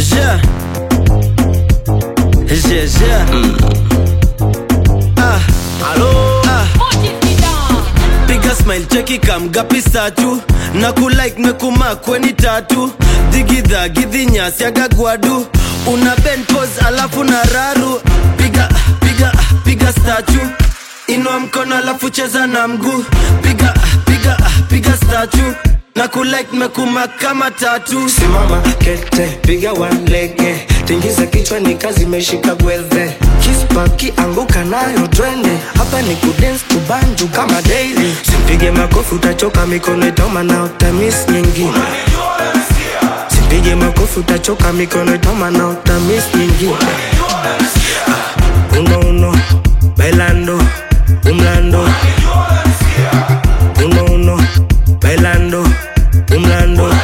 Yeah. Yeah, yeah. Ah, Halo, ah. Piga smile cheki kamgapi statu na kulike mekuma kweni tatu digidha gidhi nyasi agagwadu una ben pose alafu na raru piga piga piga statu inua mkono alafu cheza na mguu piga piga piga statu na kulike mekuma kama tatu simama kete piga wanlege tingiza kichwa ni kazi imeshika gwedhe kispaki anguka nayo twende hapa ni kudens kubanju kama daily simpige makofi utachoka mikono itoma na utamis nyingine simpige makofi utachoka mikono itoma na utamis nyingine Ah, uno uno bailando umlando uno uno bailando umlando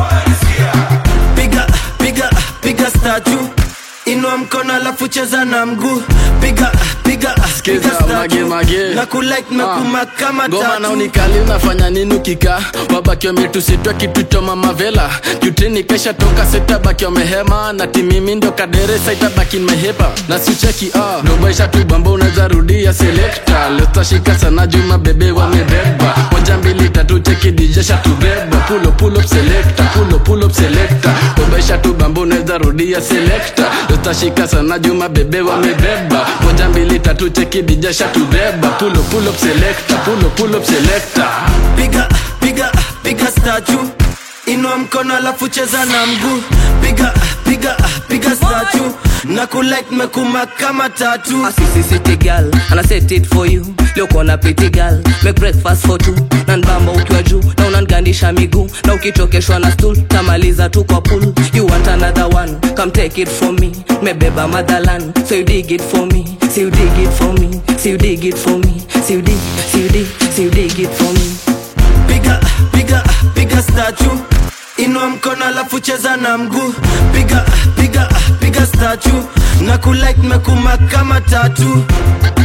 piga piga piga statu inua mkono alafu cheza na mguu piga piga Skiza, piga statue. mage, mage. na kulike mekuma kama ngoma na tatu unikali unafanya nini ukika wabaki wametusitwa kitu cha mamavela jutini kesha toka sitabaki wamehema na timimi ndio kaderesa itabaki nimehepa na sicheki ah. dobaisha tu bamba unaweza rudia selekta letashika sana juma bebe wamebeba moja mbili tatu cheki dijesha tubeba pulo pulo selekta pulo pulo selekta dobaisha tu bamba unaweza rudia selekta letashika sana juma bebe wamebeba moja mbili tatu cheki dijesha tubeba pulo pulo selekta pulo pulo selekta piga piga piga statu inua mkono alafu cheza na mguu piga piga piga statu na kulike mekuma kama tatu A sissy city girl and I set it for you leo kona pretty girl make breakfast for two na nbamba ukiwa juu na unangandisha miguu na ukichokeshwa na stool tamaliza tu kwa pool you want another one come take it from me mebeba motherland so you dig it for me so you dig it for me so you dig it for me so you dig so you dig so you dig it for me piga piga piga statu inua mkono alafu cheza na mguu piga piga piga statu na kulike mekuma kama tatu